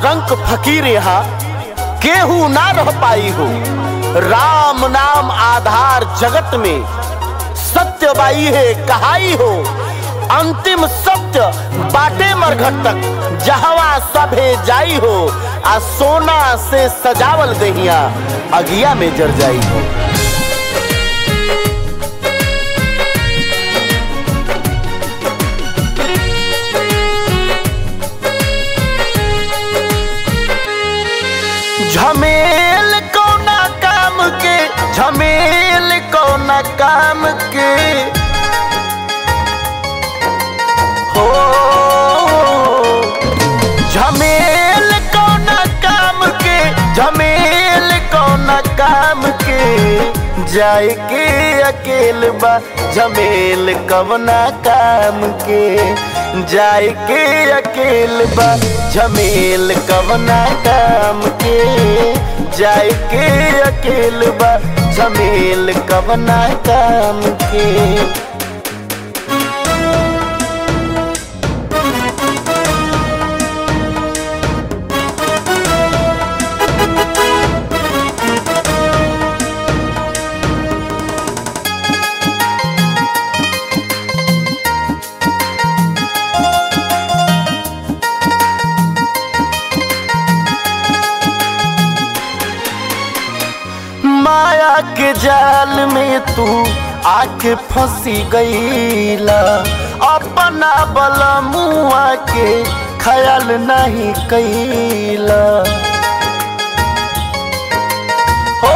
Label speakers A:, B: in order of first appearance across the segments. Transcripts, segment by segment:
A: रंक फकीर यहाँ केहू ना रह पाई हो राम नाम आधार जगत में सत्य बाई है कहाई हो अंतिम सत्य बाटे मरघट तक जहवा सभे जाई हो आ सोना से सजावल दहिया अगिया में जर जाई हो झमेल कौना काम के झमेल कौना काम के हो झमेल कौना काम के झमेल कौना काम के जाए के अकेल बा झमेल कवना काम के जाए के अकेल बा झमेल कवना काम के जाए के अकेल बा झमेल कवना काम के माया के जाल में तू आके फंसी गईला अपना बला मुआ के ख्याल नहीं कैला हो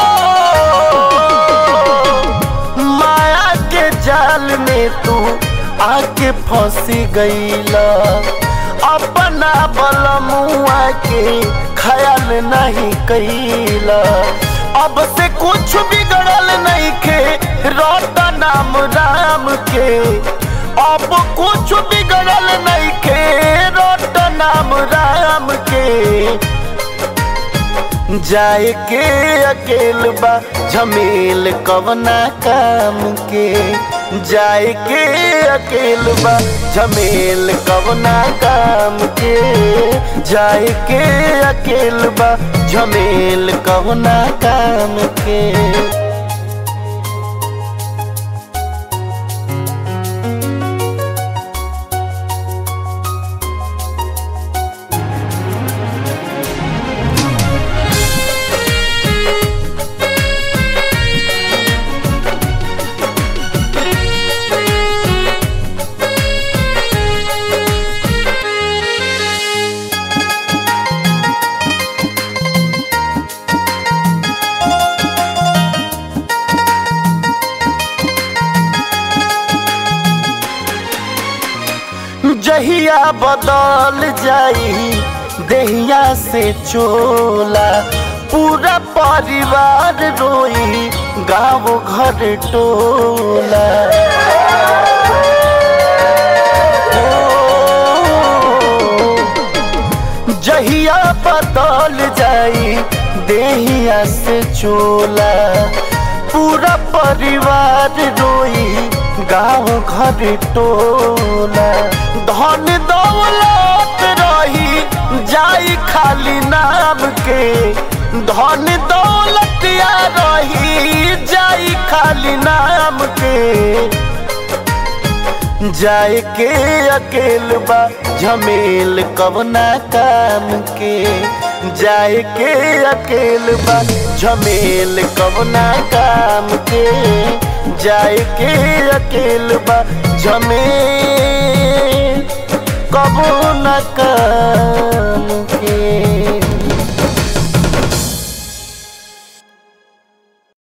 A: माया के जाल में तू आके फंसी गईला अपना बलमुआ के ख्याल नहीं कैला अब से कुछ बिगड़ल नहीं के रोटा नाम राम के अब कुछ बिगड़ल नहीं के रोटा नाम राम के जाए के अकेल बा झमेल कवना काम के जाए के अकेल बा झमेल कवना काम के जाए के अकेल बा झमेल कवना काम के जहिया बदल जाई देहिया से चोला पूरा परिवार रोई गाँव घर टोला ओ, जहिया बदल जाई देहिया से चोला पूरा परिवार रोई गाँव घर टोला धन दौलत रही जाई खाली नाम के धन दौलत या रही जाई खाली नाम के जाए के अकेल बा झमेल कवना काम के जाए के अकेल बा झमेल कवना काम के जाए के अकेल बा झमेल कबो न काम